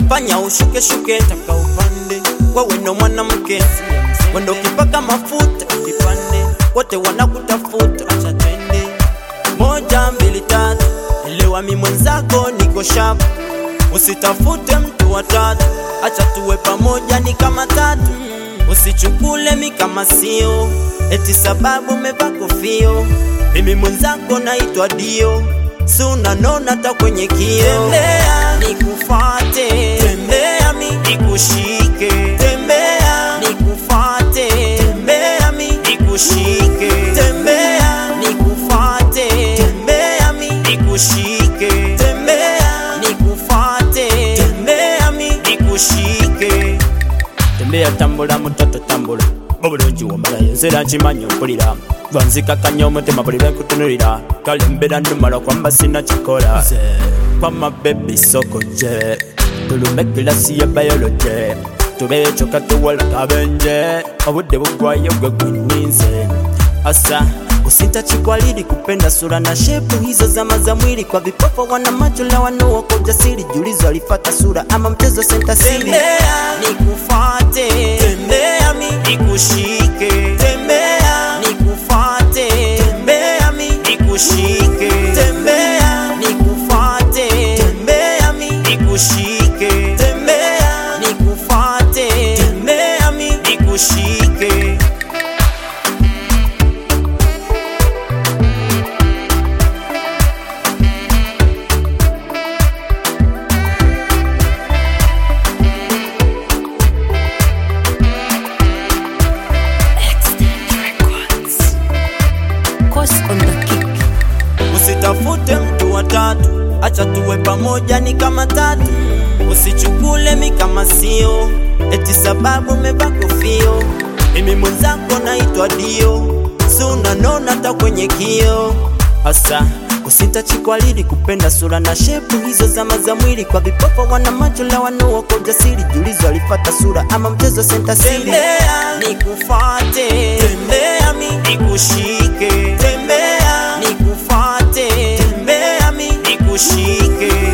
fanya ushuke shuke, taka upande, wewe ndo mwanamke, wendo ukipaka mafuta kipande, wote wanakutafuta, acha twende moja mbili tatu, elewa mi mwenzako niko sharp, usitafute mtu wa tatu, acha tuwe pamoja ni kama tatu, usichukule mi kama sio eti sababu umevaa kofio, mimi mwenzako naitwa Dio, si unanona hata kwenye kio. Tembea nikufate, tembea mi nikushike, tembea nikufate, tembea mi nikushike, tembea nikufate, tembea mi nikushike, tembea nikufate, tembea mi nikushike. Tembea tambula mtoto tambula obulungi wamala enzera nkimanyi mpulira lwanzikakanya omutima buli lwenkutunulira kale mbeera numala kwamba sina kikola kwama bebi soko nje tulume kilasi ya bayoloje tubeyo kyokka tuwola kabenje obudde bugwayo gwe gwininze asa kusinta chikwalili kupenda sura na shepu hizo zama za mwili kwa vipofu wana macho la wanao kwa ujasiri julizo alifata sura ama mchezo senta siri tembea nikufate tembea mi nikushike tembea nikufate tembea mi nikushike tembea nikufate tembea mi nikushike tembea nikufate tembea mi nikushike Course on the kick. Usitafute mtu wa tatu, acha tuwe pamoja ni kama tatu. Usichukule mi kama sio eti sababu umevaa kofio. Mimi mwenzako naitwa Dio, si unanona hata kwenye kio. Asa usitachikwalili kupenda sura na shepu hizo zama za mwili kwa vipofu wana macho la wanao kwa ujasiri julizo alifata sura ama mchezo senta siri tembea nikufate tembea mi nikushike tembea nikufate tembea mi nikushike